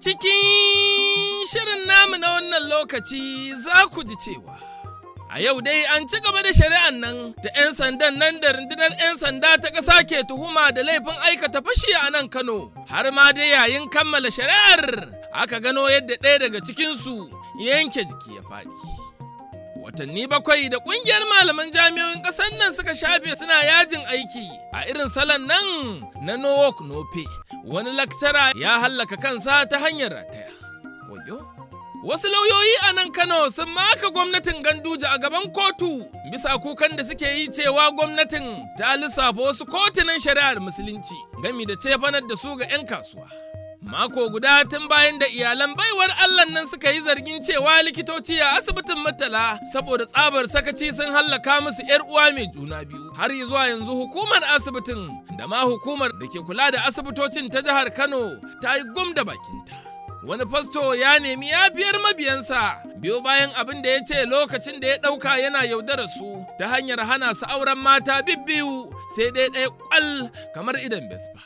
cikin shirin namu na wannan lokaci za ku ji cewa a yau dai an ci gaba da shari'an nan da 'yan sandan nan da rundunar 'yan sanda ta ƙasa ke tuhuma da laifin aikata fashi a nan Kano har ma dai yayin kammala shari'ar aka gano yadda ɗaya daga cikinsu yanke jiki ya faɗi. watanni bakwai da kungiyar malaman jami'o'in ƙasar nan suka shafe suna yajin aiki a irin salon nan na no work no pay wani lakcara ya hallaka kansa ta hanyar rataya wayo wasu lauyoyi a nan kano sun maka gwamnatin ganduje a gaban kotu bisa kukan da suke yi cewa gwamnatin ta lissafa wasu kotunan shari'ar musulunci gami da cefanar da su ga 'yan kasuwa Mako guda tun bayan da iyalan baiwar Allah nan suka yi zargin cewa likitoci a asibitin Murtala saboda tsabar sakaci sun hallaka musu 'yar uwa mai juna biyu. Har zuwa yanzu hukumar asibitin da ma hukumar da ke kula da asibitocin ta jihar Kano ta yi gum da bakinta. Wani fasto ya nemi yafiyar mabiyansa biyo bayan abin da ya ce lokacin da ya ɗauka yana yaudara su ta hanyar hana su auren mata bibbiyu sai dai ɗaya kwal kamar idan Vespa.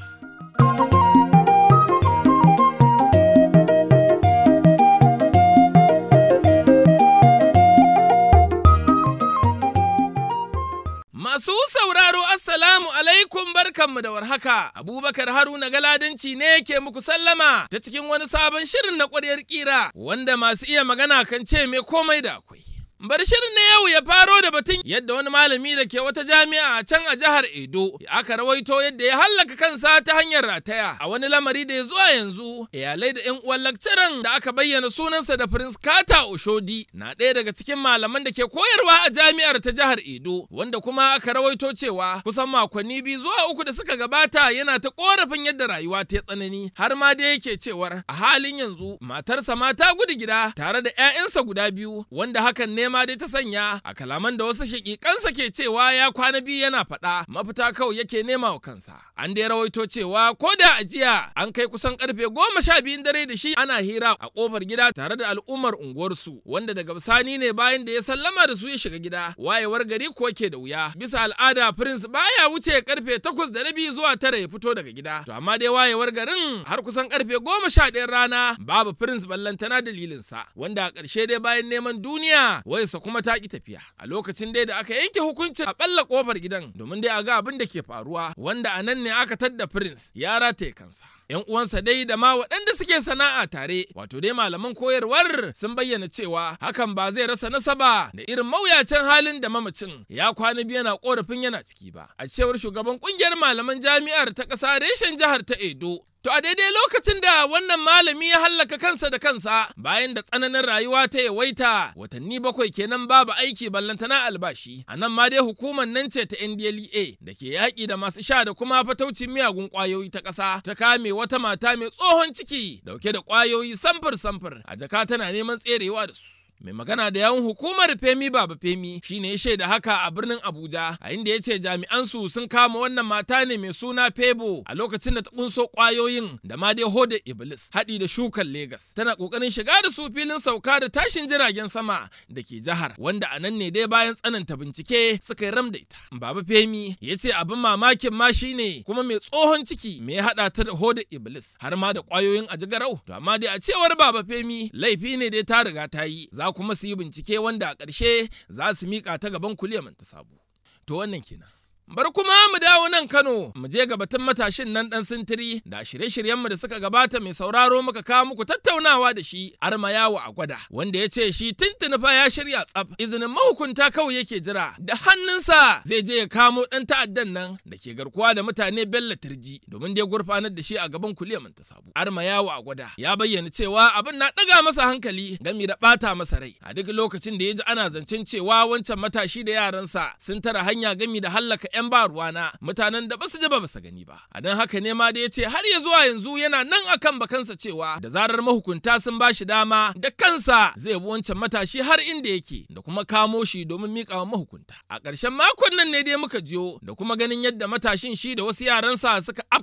Masu sauraro Assalamu alaikum barkanmu da warhaka. Abubakar Haruna Galadanci ne ke muku sallama ta cikin wani sabon shirin na ƙwaryar ƙira wanda masu iya magana kan ce me komai da akwai. Bar shirin na yau ya faro da batun yadda wani malami da ke wata jami'a a can a jihar Edo aka rawaito yadda ya hallaka kansa ta hanyar rataya a wani lamari da ya zuwa yanzu iyalai da yan uwan lakcaran da aka bayyana sunansa da Prince Kata Oshodi na ɗaya daga cikin malaman da ke koyarwa a jami'ar ta jihar Edo wanda kuma aka rawaito cewa kusan makonni biyu zuwa uku da suka gabata yana ta korafin yadda rayuwa ta tsanani har ma da yake cewar a halin yanzu matarsa ma ta gudu gida tare da 'ya'yansa guda biyu wanda hakan ne ma dai ta sanya a kalaman da wasu shakikansa ke cewa ya kwana biyu yana faɗa mafita kawai yake nema wa kansa an dai rawaito cewa ko da ajiya an kai kusan karfe goma sha biyun dare da shi ana hira a kofar gida tare da al'ummar unguwarsu wanda daga bisani ne bayan da ya sallama da su ya shiga gida wayewar gari kuwa ke da wuya bisa al'ada prince baya wuce karfe takwas da rabi zuwa tara ya fito daga gida to amma dai wayewar garin har kusan karfe goma sha ɗayan rana babu prince ballantana dalilinsa wanda a ƙarshe dai bayan neman duniya wayarsa kuma ta ki tafiya a lokacin dai da aka yanke hukuncin a balla kofar gidan domin dai a ga abin da ke faruwa wanda a nan ne aka tadda prince ya rataye kansa yan uwansa dai da ma waɗanda suke sana'a tare wato dai malaman koyarwar sun bayyana cewa hakan ba zai rasa nasaba da irin mawuyacin halin da mamacin ya kwana biyu yana korafin yana ciki ba a cewar shugaban kungiyar malaman jami'ar ta ƙasa reshen jihar ta edo To a daidai lokacin da wannan malami ya hallaka kansa da kansa bayan da tsananin rayuwa ta yawaita watanni bakwai kenan babu aiki ballantana albashi. A nan ma dai hukumar nan ce ta NDLEA da ke yaƙi da masu sha da kuma fataucin miyagun ƙwayoyi ta ƙasa ta kame wata mata mai tsohon ciki dauke da ƙwayoyi samfur-samfur a jaka tana neman tserewa da su. mai magana da yawun hukumar femi baba femi shine ya shaida haka a birnin abuja a inda ya ce jami'an su sun kama wannan mata ne mai suna febo a lokacin da ta kunso kwayoyin da ma dai hoda iblis haɗi da shukan Legas. tana kokarin shiga da su filin sauka da tashin jiragen sama da ke jihar wanda a nan ne dai bayan tsananta bincike suka yi ram da ita baba femi ya ce abin mamakin ma shine kuma mai tsohon ciki me ya haɗa ta da hoda iblis har ma da kwayoyin ajigarau to amma dai a cewar baba femi laifi ne dai ta riga ta yi za kuma su yi bincike wanda a ƙarshe za su miƙa ta gaban kuliyaman ta sabo. To wannan kenan. Bar kuma mu dawo nan Kano, mu je ga batun matashin nan ɗan sintiri da shirye-shiryenmu da suka gabata mai sauraro muka kawo muku tattaunawa da shi arma yawo a gwada, wanda ya ce shi tuntuni fa ya shirya tsaf izinin mahukunta kawai yake jira da hannunsa zai je ya kamo ɗan ta'addan nan da ke garkuwa da mutane Bello Turji domin dai gurfanar da shi a gaban kuliyar ta sabu. Arma yawo a gwada ya bayyana cewa abin na ɗaga masa hankali gami da ɓata masa rai a duk lokacin da ya ji ana zancen cewa wancan matashi da yaransa sun tara hanya gami da hallaka 'yan ba ruwana mutanen da basu ji ba basu gani ba a don haka ne ma da ya ce har ya zuwa yanzu yana nan akan bakansa cewa da zarar mahukunta sun ba shi dama da kansa zai bi wancan matashi har inda yake da kuma kamo shi domin miƙa wa mahukunta a ƙarshen makon nan ne dai muka jiyo da kuma ganin yadda matashin shi da wasu yaransa suka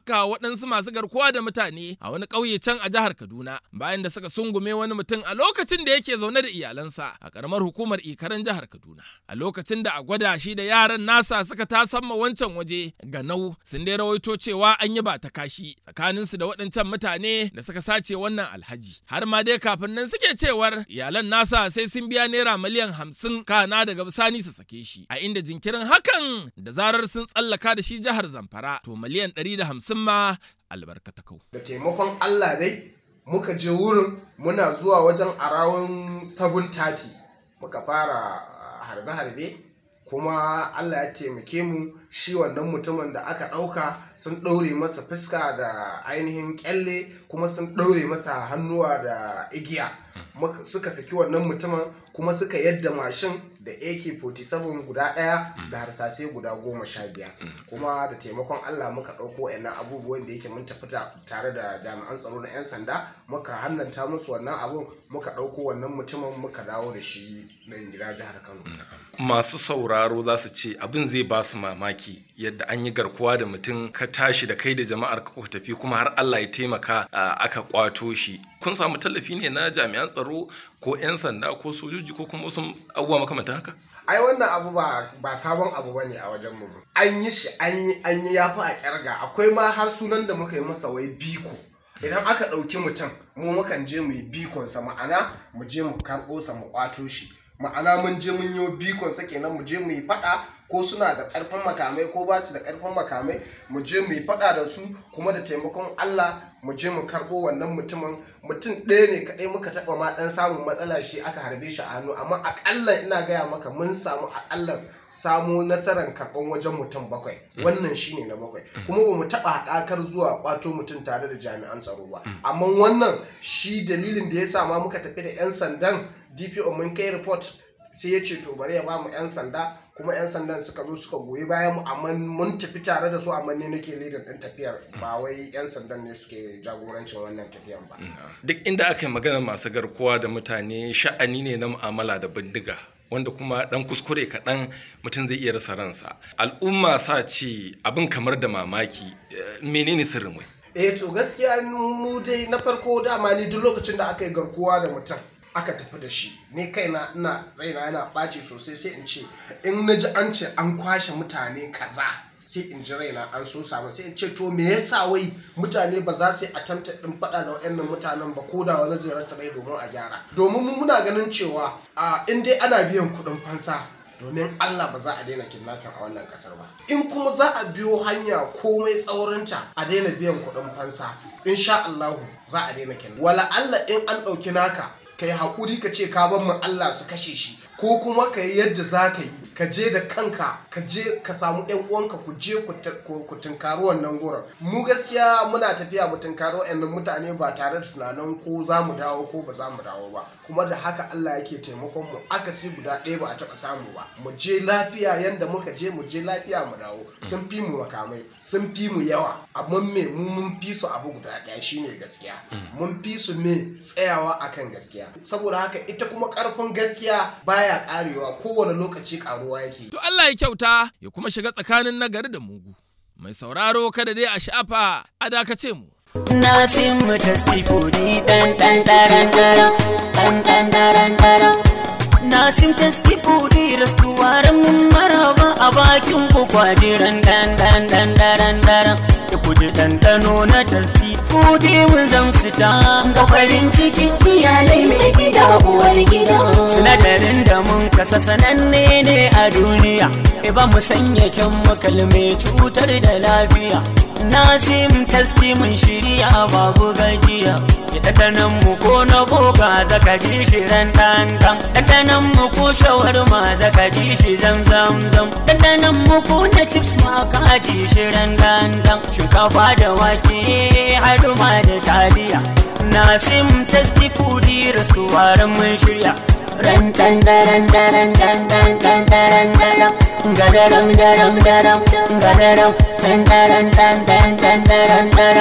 afka waɗansu masu garkuwa da mutane a wani ƙauye can a jihar Kaduna bayan da suka sungume wani mutum a lokacin da yake zaune da iyalansa a ƙaramar hukumar Ikaran jihar Kaduna. A lokacin da a gwada shi da yaran nasa suka tasamma wancan waje ganau sun dai rawaito cewa an yi ba ta kashi tsakaninsu da waɗancan mutane da suka sace wannan alhaji. Har ma dai kafin nan suke cewar iyalan nasa sai sun biya naira miliyan hamsin kana daga bisani su sake shi a inda jinkirin hakan da zarar sun tsallaka da shi jihar Zamfara to miliyan ɗari da hamsin ma albarkatakau. da taimakon Allah dai muka je wurin muna zuwa wajen arawun 730 muka fara harbe-harbe kuma Allah ya taimake mu shi wannan mutumin da aka ɗauka sun ɗaure masa fuska da ainihin kyalle kuma sun ɗaure masa hannuwa da igiya Muka- suka saki wannan mutumin kuma suka yadda mashin da ak-47 guda ɗaya da harsasai guda goma sha biyar kuma da taimakon allah muka ɗauko wa'annan abubuwan da yake mun tafi ta- tare da jami'an tsaro na 'yan sanda muka hannanta musu wannan abun muka ɗauko wannan mutumin muka dawo da shi nan gida jihar kano masu sauraro za su ce abin zai ba su mamaki yadda an yi garkuwa da mutum ka tashi da kai da jama'ar ka ku tafi kuma har Allah ya taimaka a, aka kwato shi kun samu tallafi ne na jami'an tsaro ko 'yan sanda ko sojoji ko kuma wasu abubuwa makamantan haka ai wannan abu ba ba sabon abu bane a wajen mu an yi shi an yi an yi yafi a kyarga akwai ma har sunan da muka yi masa wai biko idan aka ɗauki mutum mu mukan je mu yi bikon sa ma'ana mu je mu karɓo sa mu kwato shi ma'ana mun je mun yi bikon sa kenan mu je mu yi faɗa ko suna da ƙarfin makamai ko ba su da ƙarfin makamai mu je mu yi faɗa da su kuma da taimakon Allah mu je mu karɓo wannan mutumin mutum ɗaya ne kaɗai muka taɓa ma ɗan samun matsala shi aka harbe shi a hannu amma aƙalla ina gaya maka mun samu aƙalla samu nasarar karɓan wajen mutum bakwai wannan shine na bakwai kuma ba mu taɓa haɗakar zuwa ƙwato mutum tare da jami'an tsaro ba amma wannan shi dalilin da ya sa ma muka tafi da 'yan sandan dpo mun kai report sai ya ce to bari ya ba mu 'yan sanda kuma 'yan sandan suka zo suka goyi bayan mu amma mun tafi tare da su amma ne nake leader ɗin tafiyar ba wai 'yan sandan ne suke jagorancin wannan tafiyar ba duk inda aka yi magana masu garkuwa da mutane sha'ani ne na mu'amala da bindiga wanda kuma dan kuskure kaɗan mutum zai iya rasa ransa al'umma sa ce abin kamar da mamaki eh, menene sirrin wai eh to gaskiya mu dai na farko dama ni duk lokacin da aka yi garkuwa da mutum aka tafi da shi ni kaina ina raina yana ɓaci sosai sai in ce in na ji an ce an kwashe mutane kaza sai in ji raina an so samu sai in ce to me yasa wai mutane ba za su yi attempt din faɗa da wayannan mutanen ba ko da wani zai rasa rai domin a gyara domin mu muna ganin cewa a in dai ana biyan kuɗin fansa domin Allah ba za a daina kidnapping a wannan kasar ba in kuma za a biyo hanya komai tsaurinta a daina biyan kuɗin fansa insha Allah za a daina kidnapping wala Allah in an ɗauki naka kai haƙuri ka ce ka ban mu Allah su kashe shi ko kuma ka yi yadda za ka yi ka je da kanka ka je ka samu yan uwanka ku je ku ta- ku ku tunkari wannan gurin mu gaskiya muna tafiya mu tunkari wa'annan mutane ba tare da tunanin ko za mu dawo ko ba za mu dawo ba kuma da haka Allah yake taimakon mu akasi guda ɗaya ba a taɓa samu ba mu je lafiya yanda muka je mu je lafiya mu dawo sun fi mu makamai sun fi mu yawa amma me mu mun fi su abu guda ɗaya shine gaskiya mun fi su me tsayawa akan gaskiya saboda haka ita kuma ƙarfin gaskiya baya ƙarewa kowane lokaci ƙaruwa yake To Allah ya kyauta ya kuma shiga tsakanin nagari da mugu. Mai sauraro kada dai a shafa a dakace mu. Nasim tasti fudi dan dan daran daran dan dan daran daran Nasim tasti fudi rastuwaran mun maraba a bakin ku kwadiran dan dan dan daran daran Da kudi ɗanɗano na tasti fudi mun zamsu ta ga farin cikin iyalai mai gida uwar gida Sinadarin da mun kasa sananne ne a duniya E ba mu sanya kyan makalme cutar da lafiya Nasim tasti mun shirya babu gajiya Ya ɗanɗanan mu ko na boga zaka ji shi ran ɗan ɗan Ɗanɗanan mu ko shawarma zaka ji shi zam zam zam Ɗanɗanan mu ko na chips ma ka ji shi ran ɗan ɗan Shinkafa da wake har ma da taliya Nasim tasti foodie restaurant mun shirya ran dan daran daran dan dan dan daran daran gadaram daram daram gadaram dan daran dan dan dan daran daram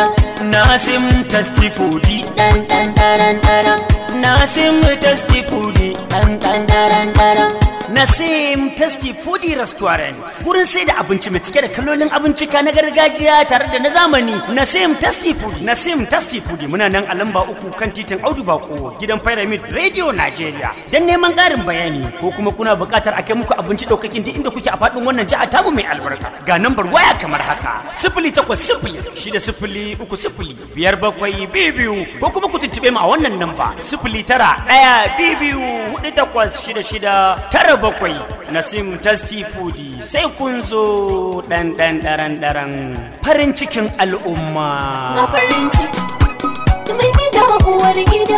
nasim tastifudi dan dan daran daran nasim tastifudi dan dan daran daran Nasim Tasty Foodie Restaurant. Wurin sai da abinci mai cike da kalolin abincika na gargajiya tare da na zamani. Nasim Tasty Foodie. Nasim Tasty Foodie muna nan a lamba uku kan titin Audu Bako gidan Pyramid Radio Nigeria. Dan neman ƙarin bayani ko kuma kuna buƙatar a kai muku abinci ɗaukakin duk inda kuke a faɗin wannan jiha tamu mai albarka. Ga nambar waya kamar haka. Sifili takwas sifili shida sifili uku sifili biyar bakwai biyu biyu ko kuma ku tuntuɓe mu a wannan namba sifili tara ɗaya biyu biyu huɗu takwas shida shida tara bakwai nasim tasty foodi sai kun zo ɗan ɗan ɗaran ɗaran farin cikin ga al'umma farin ciki mai gida uwar gida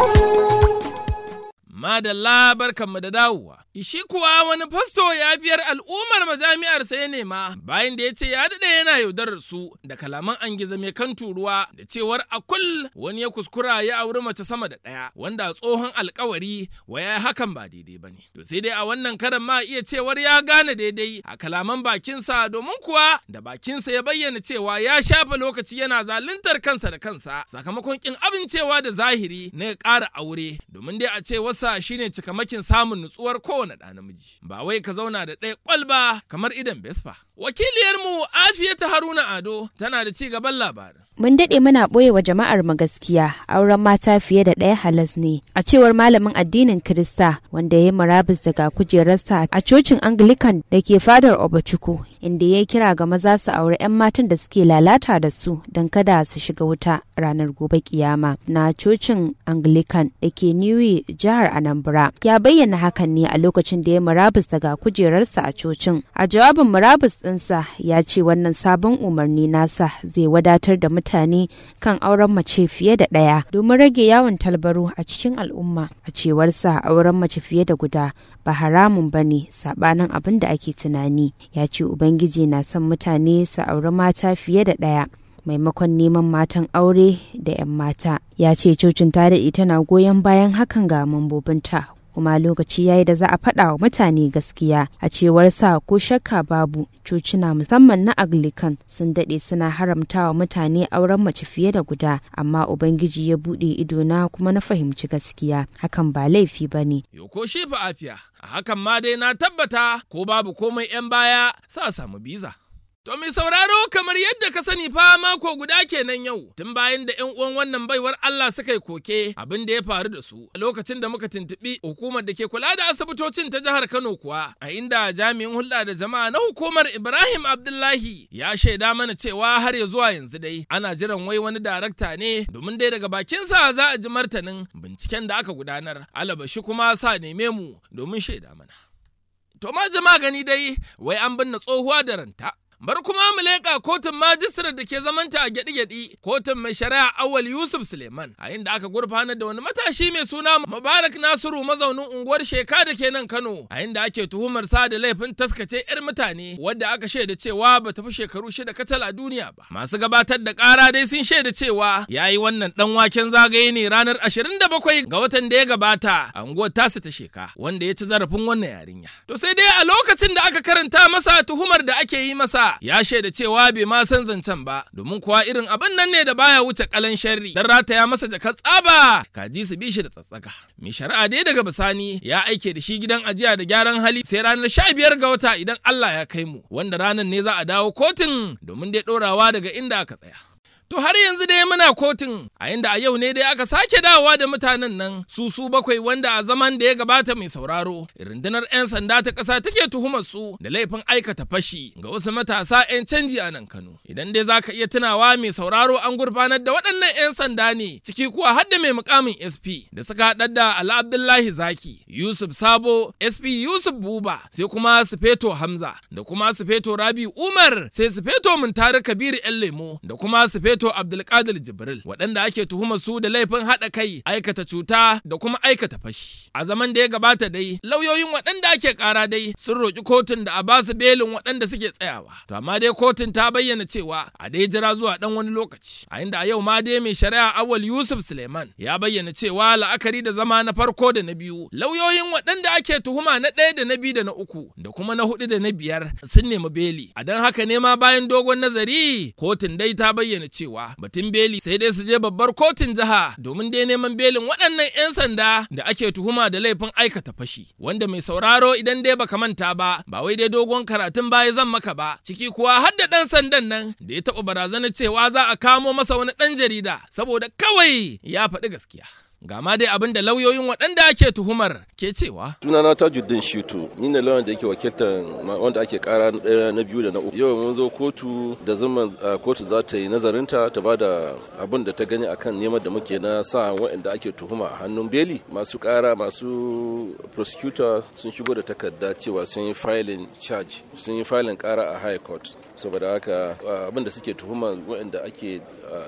Madalla barkanmu da dawowa. Ishi kuwa wani fasto ya biyar al'ummar majami'ar sai ya nema bayan da ya ce ya daɗe yana yaudarar su da kalaman an gizo mai kan turuwa da cewar a kul wani ya kuskura ya auri mace sama da ɗaya wanda a tsohon alkawari wa ya hakan ba daidai ba ne. To sai dai a wannan karan ma iya cewar ya gane daidai a kalaman bakinsa domin kuwa da bakinsa ya bayyana cewa ya shafa lokaci yana zaluntar kansa da kansa sakamakon kin amincewa da zahiri na ya ƙara aure domin dai a ce wasa shine cikamakin samun nutsuwar kowane ɗa namiji ba wai ka zauna da ɗaya kwalba kamar idan besfa wakiliyarmu afiyata haruna ado tana da ci gaban labarin Mun daɗe muna ɓoye wa jama'ar mu gaskiya auren mata fiye da ɗaya halas ne. A cewar malamin addinin Kirista wanda ya yi murabus daga kujerarsa a cocin Anglican da ke fadar Obachuku inda ya kira ga maza su auri 'yan matan da suke lalata da su don kada su shiga wuta ranar gobe kiyama na cocin Anglican da ke Niue jihar Anambra. Ya bayyana hakan ne a lokacin da ya murabus daga kujerarsa a cocin. A jawabin murabus ɗinsa ya ce wannan sabon umarni nasa zai wadatar da mutane kan auren mace fiye da ɗaya domin rage yawon talbaro a cikin al'umma a cewarsa auren mace fiye da guda ba haramun ba ne saɓanin abin da ake tunani ya ce ubangiji na son mutane su auri mata fiye da ɗaya maimakon neman matan aure da 'yan mata ya ce cocin ta daɗe tana goyon bayan hakan ga mambobinta kuma lokaci yayi da za a faɗa wa mutane gaskiya a cewar sa ko shakka babu cocina musamman na anglican sun daɗe suna haramta wa mutane auren mace fiye da guda amma ubangiji ya buɗe idona kuma na fahimci gaskiya hakan ba laifi ba ne Yoko shi fa afiya, a hakan ma dai na tabbata ko babu komai 'yan baya sa samu biza. To mai sauraro kamar yadda ka sani fa mako guda kenan yau tun bayan da 'yan uwan wannan baiwar Allah suka yi koke abin da ya faru da su a lokacin da muka tuntuɓi hukumar da ke kula da asibitocin ta jihar Kano kuwa a inda jami'in hulɗa da jama'a na hukumar Ibrahim Abdullahi ya shaida mana cewa har ya zuwa yanzu dai ana jiran wai wani darakta ne domin dai daga bakinsa za a ji martanin binciken da aka gudanar alabashi kuma sa neme mu domin shaida mana. To ma jama'a gani dai wai an binne tsohuwa da ranta. Bar kuma mu leƙa kotun majistirar da ke zamanta a gyaɗi-gyaɗi kotun mai shari'a awal Yusuf Suleiman a inda aka gurfanar da wani matashi mai suna Mubarak Nasiru mazaunin unguwar Sheka da ke nan Kano a inda ake tuhumar sa da laifin taskace 'yar mutane wadda aka shaida cewa ba ta fi shekaru shida kacal a duniya ba. Masu gabatar da ƙara dai sun shaida cewa ya yi wannan ɗan waken zagaye ne ranar 27 ga watan da ya gabata a unguwar tasu ta Sheka wanda ya ci zarafin wannan yarinya. To sai dai a lokacin da aka karanta masa tuhumar da ake yi masa ya shaida cewa bai ma san zancen ba domin kuwa irin abin nan ne da baya wuce kalan sharri dan rataya masa jakar tsaba kaji su bi shi da tsatsaka mai shari'a dai daga bisani ya aike da shi gidan ajiya da gyaran hali sai ranar sha biyar ga wata idan Allah ya kai mu wanda ranar ne za a dawo kotun domin dai ɗorawa daga inda aka tsaya To har yanzu dai muna kotun a inda a yau ne dai aka sake dawowa da mutanen nan su su bakwai wanda a zaman da ya gabata mai sauraro rundunar 'yan sanda ta ƙasa take tuhumar su da laifin aikata fashi ga wasu matasa 'yan canji a nan Kano. Idan dai za ka iya tunawa mai sauraro an gurfanar da waɗannan 'yan sanda ne ciki kuwa har da mai mukamin SP da suka haɗar da Ala Abdullahi Zaki, Yusuf Sabo, SP Yusuf Buba, sai kuma Sufeto Hamza da kuma Sufeto Rabi Umar, sai Sufeto Muntari Kabiru 'yan lemo da kuma Sufeto Feto Abdulkadir Jibril waɗanda ake tuhumar su da laifin haɗa kai aikata cuta da kuma aikata fashi. A zaman da ya gabata dai lauyoyin waɗanda ake ƙara dai sun roƙi kotun da a ba su belin waɗanda suke tsayawa. To amma dai kotun ta bayyana cewa a dai jira zuwa ɗan wani lokaci. A inda a yau ma dai mai shari'a Awal Yusuf Suleiman ya bayyana cewa la'akari da zama na farko da na biyu lauyoyin waɗanda ake tuhuma na ɗaya da na biyu da na uku da kuma na huɗu da na biyar sun nemi beli. A don haka ne ma bayan dogon nazari kotun dai ta bayyana cewa cewa batun beli sai dai su je babbar kotun jiha domin dai neman belin waɗannan 'yan sanda da ake tuhuma da laifin aikata fashi wanda mai sauraro idan dai baka manta ba ba wai dai dogon karatun baya zan maka ba ciki kuwa har da ɗan sandan nan da ya taɓa barazanar cewa za a kamo masa wani ɗan jarida saboda kawai ya faɗi gaskiya. Ga ma dai abin da lauyoyin waɗanda ake tuhumar ke cewa. Sunana Tajuddin Shitu, ni ne lauyan da yake wakiltar wanda ake kara ɗaya na biyu da na uku. Yau mun zo kotu da zama kotu za ta yi nazarinta ta ba da abin da ta gani akan neman da muke na sa waɗanda ake tuhuma a hannun beli. Masu kara masu prosecutor sun shigo da takarda cewa sun yi filing charge, sun yi filing kara a high court. Saboda haka abin da suke tuhuma waɗanda ake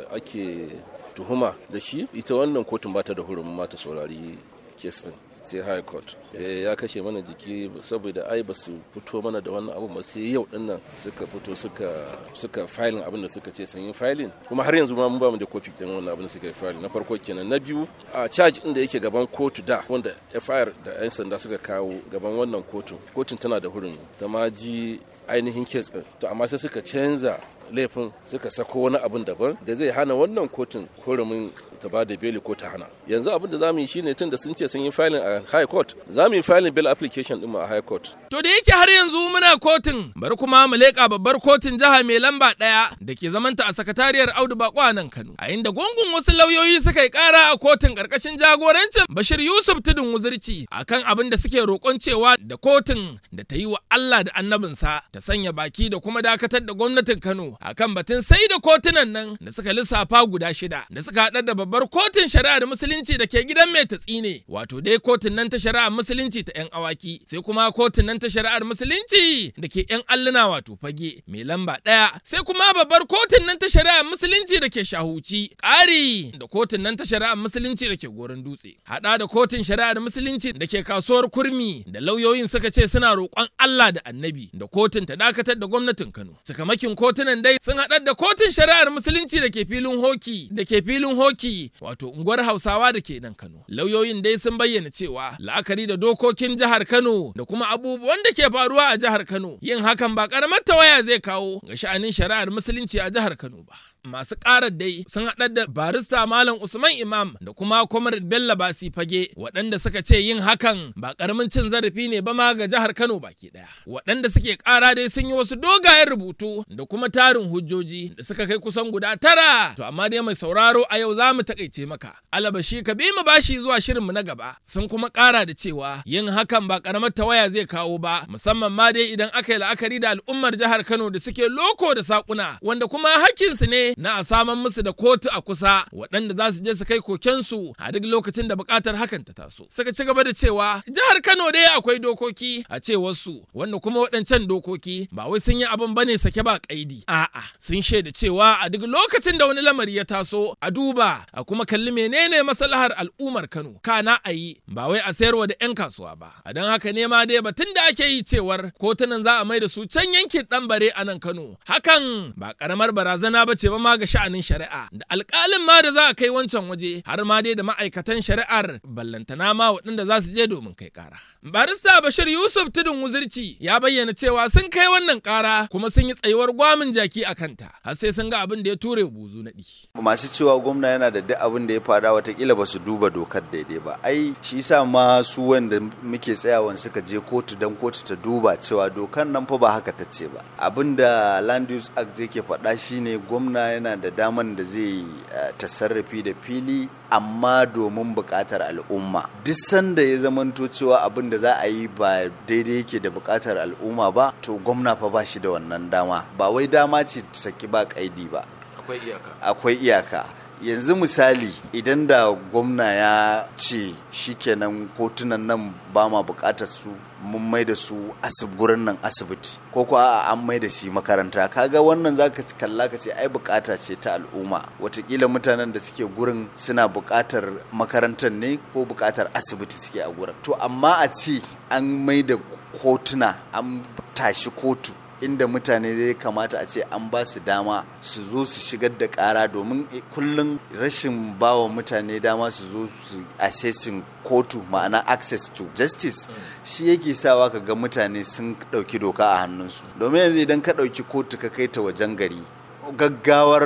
ake tuhuma da shi ita wannan kotun ba ta da hurumin mata saurari kesin sai high court ya kashe mana jiki saboda ai ba su fito mana da wannan abu ba sai yau din nan suka fito suka suka filing abin da suka ce sun yi filing kuma har yanzu ma mun ba mu da kofi din wannan abin da suka yi filing na farko kenan na biyu a charge din da yake gaban kotu da wanda FIR da yan sanda suka kawo gaban wannan kotu kotun tana da hurumi ta ma ji ainihin kes din to amma sai suka canza laifin suka sako wani abin daban da zai hana wannan kotun hurumin ta ba da beli ko ta hana yanzu abin da zamu yi shine tun da sun ce sun yi filing a high court zamu yi filing bail application din a high court to da yake har yanzu muna kotun bari kuma mu leƙa babbar kotun jiha mai lamba ɗaya da ke zamanta a sakatariyar Audu Bako a nan Kano a inda gungun wasu lauyoyi suka yi ƙara a kotun ƙarƙashin jagorancin Bashir Yusuf Tudun Wuzirci akan abin da suke roƙon cewa da kotun da ta yi wa Allah da annabinsa ta sanya baki da kuma dakatar da gwamnatin Kano akan batun sai da kotunan nan da suka lissafa guda shida da suka haɗar da babbar kotun shari'ar musulunci da ke gidan mai tatsi ne wato dai kotun nan ta shari'ar musulunci ta yan awaki sai kuma kotun nan ta shari'ar musulunci da ke yan alluna wato fage mai lamba ɗaya sai kuma babbar kotun nan ta shari'ar musulunci da ke shahuci ƙari da kotun nan ta shari'ar musulunci da ke goron dutse haɗa da kotun shari'ar musulunci da ke kasuwar kurmi da lauyoyin suka ce suna roƙon Allah da annabi da kotun ta dakatar da gwamnatin Kano cikamakin kotunan dai sun haɗar da kotun shari'ar musulunci da ke filin hoki da ke filin hoki wato unguwar hausawa da ke nan kano lauyoyin dai sun bayyana cewa la'akari da dokokin jihar kano da kuma abubuwan da ke faruwa a jihar kano yin hakan ba karamar tawaya zai kawo ga sha'anin shari'ar musulunci a jihar kano ba masu ƙarar dai sun haɗar da barista malam usman imam da kuma comrade bello basi fage waɗanda suka ce yin hakan ba ƙaramin cin zarafi ne ba ma ga jihar kano baki ɗaya waɗanda suke ƙara dai sun yi wasu dogayen rubutu da kuma tarin hujjoji da suka kai kusan guda tara to amma dai mai sauraro a yau za mu taƙaice maka alabashi ka bi mu bashi zuwa shirinmu na gaba sun kuma ƙara da cewa yin hakan ba ƙaramar tawaya zai kawo ba musamman ma dai idan aka yi la'akari da al'ummar jihar kano da suke loko da saƙuna wanda kuma hakkinsu ne na a saman musu da kotu a kusa waɗanda za su je su kai kokensu a duk lokacin da buƙatar hakan ta taso. Suka ci gaba da cewa jihar Kano dai akwai dokoki a cewarsu wanda kuma waɗancan dokoki ba wai sun yi abin bane sake ba ƙaidi. A'a sun shaida cewa a duk lokacin da wani lamari ya taso a duba a kuma kalli menene maslahar al'ummar Kano kana a yi ba wai a sayarwa da 'yan kasuwa ba. A don haka ne ma dai batun da ake yi cewar kotunan za a mai da su can yankin ɗan bare a nan Kano. Hakan ba ƙaramar barazana ba ce ba ma ga sha'anin shari'a da alƙalin ma da za a kai wancan waje har ma dai da ma'aikatan shari'ar ballantana ma waɗanda za su je domin kai ƙara. Barista Bashir Yusuf Tudun Wuzirci ya bayyana cewa sun kai wannan ƙara kuma sun yi tsayuwar gwamin jaki a kanta har sai sun ga abin da ya ture buzu naɗi. Masu cewa gwamna yana da duk abin da ya fada watakila ba su duba dokar daidai ba. Ai shi sa ma su wanda muke tsayawan suka je kotu don kotu ta duba cewa dokar nan fa ba haka ta ce ba. Abin da Land Use Act zai ke faɗa shine gwamna yana da daman da zai tasarrafi da fili amma domin buƙatar al'umma duk sanda ya zamanto cewa abin da za a yi ba daidai yake da buƙatar al'umma ba to gwamna fa ba shi da wannan dama ba wai dama ce saki ba kaidi ba akwai iyaka akwai iyaka yanzu misali idan da gwamna ya ce shikenan kotunan nan ba ma bukatar su mun mai da su gurin nan asibiti ko kuwa an mai da shi makaranta kaga wannan zaka kalla ka ce ai bukata ce ta al'umma watakila mutanen da suke gurin suna bukatar makarantar ne ko bukatar asibiti suke a gurin to amma a ce an mai da kotuna an tashi kotu inda mutane zai kamata a ce an ba su dama su zo su shigar da kara domin kullum rashin bawa mutane dama su zo su assessing kotu ma'ana access to justice shi yake sawa ka ga mutane sun ɗauki doka a hannunsu domin yanzu idan ka ɗauki kotu ka kai ta wajen gari gaggawar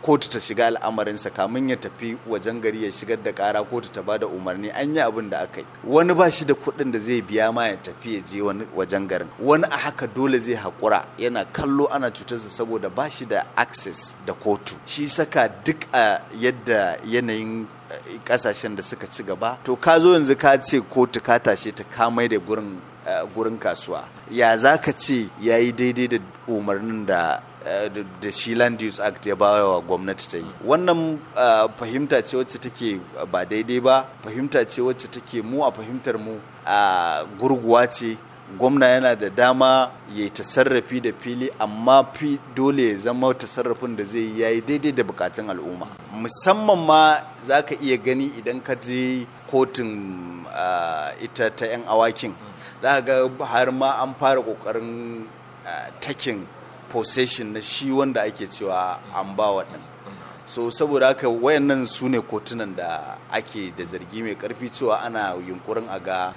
kotu ta shiga al'amarinsa kamin ya tafi wajen gari ya shigar da kara kotu ta bada umarni an yi abin da aka yi wani ba shi da kuɗin da zai biya ma ya tafi ya je wani wajen garin wani a haka dole zai haƙura yana kallo ana cutarsa saboda ba shi da access da kotu shi saka duk a yadda yanayin kasashen da suka ci gaba to ka zo yanzu ka ce kotu ka tashe ta kamai da gurin gurin kasuwa ya za ka ce ya yi daidai da umarnin da da shi land use act ya ba wa gwamnati ta yi wannan fahimta ce wacce take ba daidai ba fahimta ce wacce take mu a fahimtar mu gurguwa ce gwamna yana da dama ya yi tasarrafi da fili amma fi dole ya zama tasarrafin da zai yi ya yi daidai da bukatun al'umma musamman ma za ka iya gani idan ka je kotun ita ta 'yan awakin za ga har ma an fara kokarin takin possession na shi wanda ake cewa an ba waɗin so saboda haka wayannan su ne kotunan da ake da zargi mai karfi cewa ana yunkurin a ga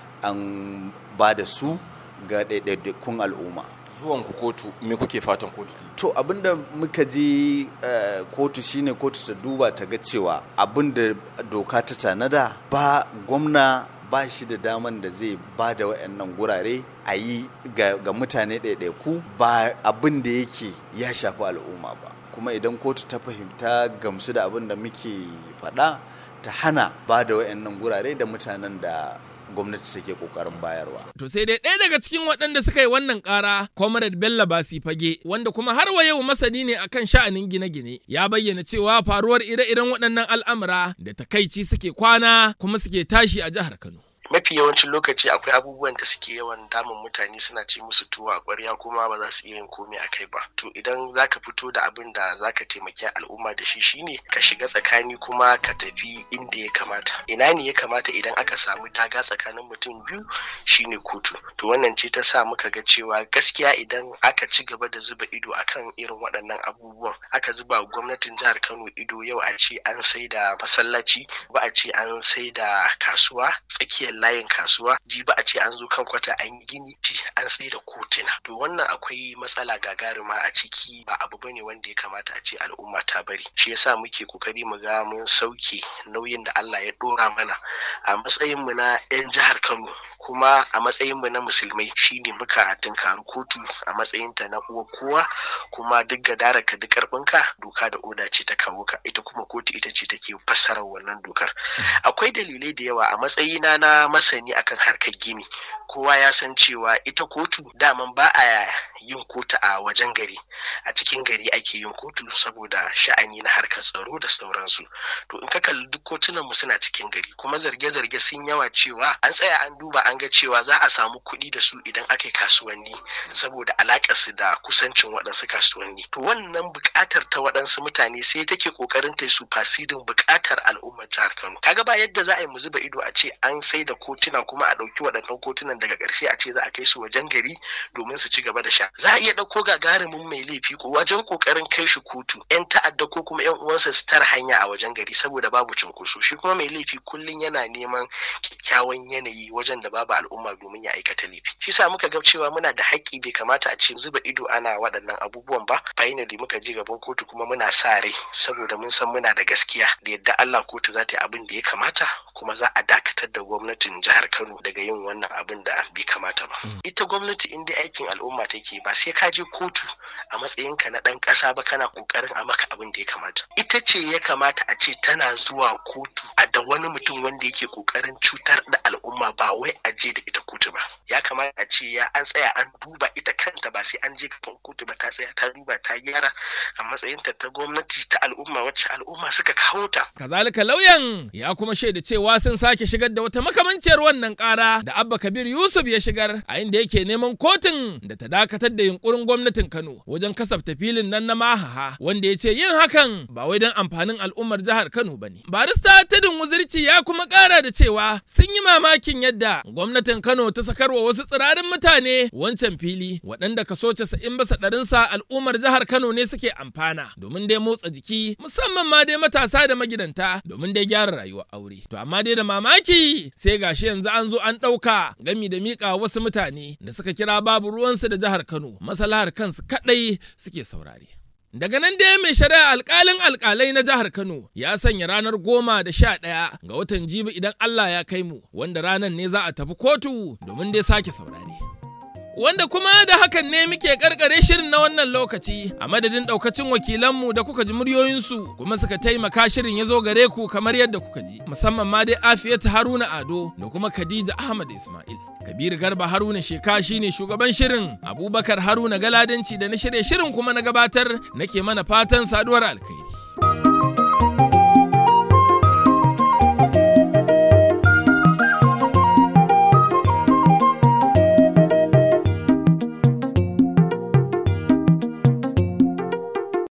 an ba da su ga ɗaiɗaikun al'umma zuwan ku kotu me kuke fatan kotu to abinda muka je kotu shine kotu ta duba ta ga cewa abinda doka ta tanada ba gwamna ba shi da daman da zai ba da wayannan gurare a yi ga mutane ɗaiɗaiku ba abin da yake ya shafi al'umma ba kuma idan kotu ta fahimta gamsu da abin da muke faɗa ta hana ba da wayannan gurare da mutanen da gwamnati take kokarin bayarwa. To sai dai ɗaya daga cikin waɗanda suka yi wannan ƙara, Comrade Bello Basi Fage, wanda kuma har wa yau masani ne akan sha'anin gine-gine, ya bayyana cewa faruwar ire-iren waɗannan al'amura da takaici suke kwana kuma suke tashi a jihar Kano. mafi yawancin lokaci akwai abubuwan da suke yawan damun mutane suna ci musu tuwo a ƙwarya kuma ba za su iya yin komai a kai ba to idan zaka fito da abin da zaka taimaki al'umma da shi shine ka shiga tsakani kuma ka tafi inda ya kamata ina ne ya kamata idan aka samu daga tsakanin mutum biyu shine kotu to wannan ce ta sa muka ga cewa gaskiya idan aka ci gaba da zuba ido akan irin waɗannan abubuwan aka zuba gwamnatin jihar Kano ido yau a ce an sai da masallaci ba a ce an sai da kasuwa tsakiyar layin kasuwa ji ba a ce an zo kan kwata an yi gini ci an sai da kotuna to wannan akwai matsala gagarima a ciki ba abu bane wanda ya kamata a ce al'umma ta bari shi yasa muke kokari mu ga mun sauke nauyin da Allah ya dora mana a matsayin mu na yan jihar Kano kuma a matsayin mu na musulmai shine muka tunkari kotu a matsayin ta na uwa kowa kuma duk gadara ka duk karfinka doka da oda ce ta kawo ka ita kuma kotu ita ce take fassarar wannan dokar akwai dalilai da yawa a matsayina na masani akan harkar gini kowa ya san cewa ita kotu daman ba a yin kotu a wajen gari a cikin gari ake yin kotu saboda sha'ani na harkar tsaro da sauransu to in ka kalli duk kotunan mu suna cikin gari kuma zarge-zarge sun yawa cewa an tsaya an duba an ga cewa za a samu kuɗi da su idan aka yi kasuwanni saboda alaƙar su da kusancin waɗansu kasuwanni to wannan buƙatar ta waɗansu mutane sai take ƙoƙarin ta su fasidin buƙatar al'ummar jihar Kano kaga ba yadda za a yi mu zuba ido a ce an sai da kotuna kuma a ɗauki waɗannan kotunan daga ƙarshe a ce za a kai su wajen gari domin su ci gaba da sha za a iya ɗauko gagarumin mai laifi ko wajen ƙoƙarin kai shi kotu yan ta'adda ko kuma yan uwansa su tara hanya a wajen gari saboda babu cunkoso shi kuma mai laifi kullum yana neman kyakkyawan yanayi wajen da babu al'umma domin ya aikata laifi shi sa muka ga cewa muna da haƙƙi bai kamata a ce zuba ido ana waɗannan abubuwan ba finally muka je gaban kotu kuma muna sa rai saboda mun san muna da gaskiya da yadda Allah kotu za ta yi abin da ya kamata kuma za a dakatar da gwamnatin jihar Kano daga yin wannan abin da bai kamata ba. Ita gwamnati in dai aikin al'umma take ba sai ka je kotu a matsayinka na ɗan ƙasa ba kana ƙoƙarin a maka abin da ya kamata. Ita ce ya kamata a ce tana zuwa kotu a da wani mutum wanda yake ƙoƙarin cutar da al'umma ba wai a je da ita kotu ba. Ya kamata a ce ya an tsaya an duba ita kanta ba sai an je kafin kotu ba ta tsaya ta duba ta gyara a matsayinta ta gwamnati ta al'umma wacce al'umma suka kawo ta. Kazalika lauyan ya kuma shaida cewa sun sake shigar da wata makamanciyar wannan ƙara da Abba Kabir Yusuf ya shigar a inda yake neman kotun da ta dakatar da yunkurin gwamnatin Kano wajen kasafta filin nan na Mahaha wanda ya ce yin hakan ba wai don amfanin al'ummar jihar Kano ba ne. Barista Tadin Wuzirci ya kuma ƙara da cewa sun yi mamakin yadda gwamnatin Kano ta sakarwa wasu tsirarin mutane wancan fili waɗanda kaso casa'in basa ɗarinsa al'ummar jihar Kano ne suke amfana domin dai motsa jiki musamman ma dai matasa da magidanta domin dai gyara rayuwar aure. To amma dai da mamaki sai gashi yanzu an zo an ɗauka gami da miƙa wasu mutane da suka kira babu ruwansu da jihar Kano masalahar kansu kaɗai suke saurare. Daga nan dai mai shari'a alkalin alkalai na jihar Kano ya sanya ranar goma da sha ɗaya ga watan jibi idan Allah ya kai mu wanda ranar ne za a tafi kotu domin dai sake saurare. Wanda kuma da hakan ne muke karkare shirin na wannan lokaci a madadin daukacin wakilanmu da kuka ji muryoyinsu kuma suka taimaka shirin ya zo gare ku kamar yadda kuka ji musamman ma dai Afiyatu Haruna Ado da kuma Khadija Ahmad Ismail. Kabiru Garba Haruna Sheka shine shugaban shirin Abubakar Haruna Galadanci da na shirye shirin kuma na gabatar nake mana fatan saduwar alkai.